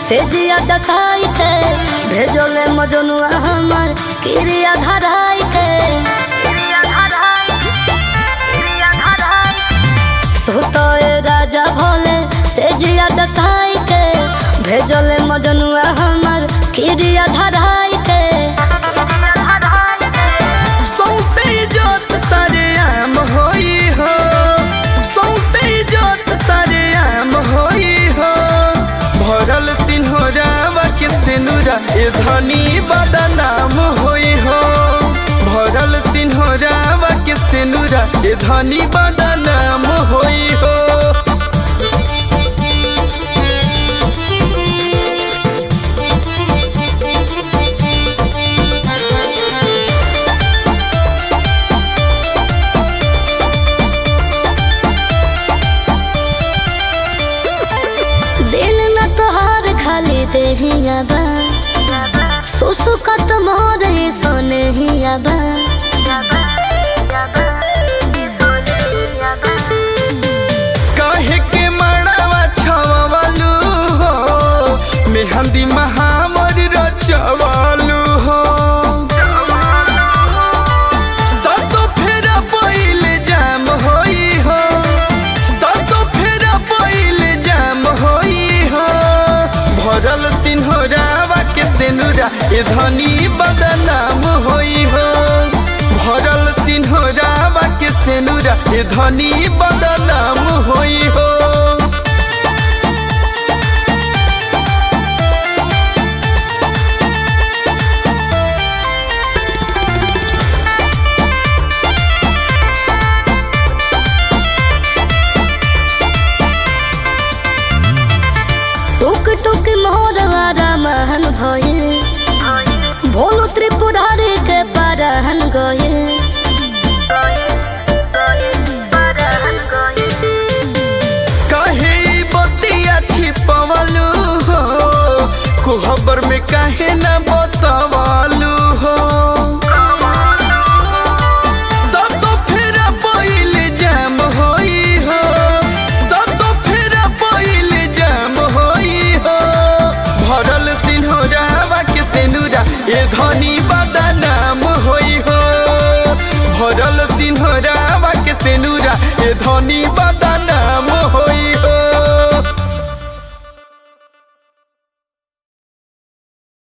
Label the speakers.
Speaker 1: से जिया दसाई के भेजोले मजनुआ हमर किरिया धराई के सोतोए राजा भोले से जिया दसाई के भेजोले मजनुआ हमर किरिया धराई के
Speaker 2: सौसे जोत सारे आम होई हो सौसे जोत सारे आम होई हो भरल सिन्होरावा के सिनुरा ए धनी बदनाम होई हो भरल सिन्होरावा के सिनुरा ए धनी बदनाम होई हो
Speaker 1: दिल न तोहार खाली देहिया बा सुसुकत मोर ही सोने हिया बा
Speaker 2: काहे के मड़ावा छवालू हो मेहंदी महामर रचवालू हो सातो फेरा पहिले जाम होई हो सातो फेरा पहिले जाम होई हो भरल सिन्होरावा के सेनुरा ए धनी बदनाम होई हो भरल सिन्होरावा के सेनुरा ए धनी बदनाम होई हो
Speaker 1: टुक टुक मोर वारा महन भइल भोलो त्रिपुरारी के परहन गइल
Speaker 2: काहे ई बतिया छिपवलू हो कोहबर में काहे न बतवलू हो सातो फेरा पहिले जाम होई हो सातो फेरा पहिले जाम होई हो भरल सिन्होरावा के सेनुरा ए धनी बदनाम होई हो भरल सिन्होरावा के सेनुरा ए धनी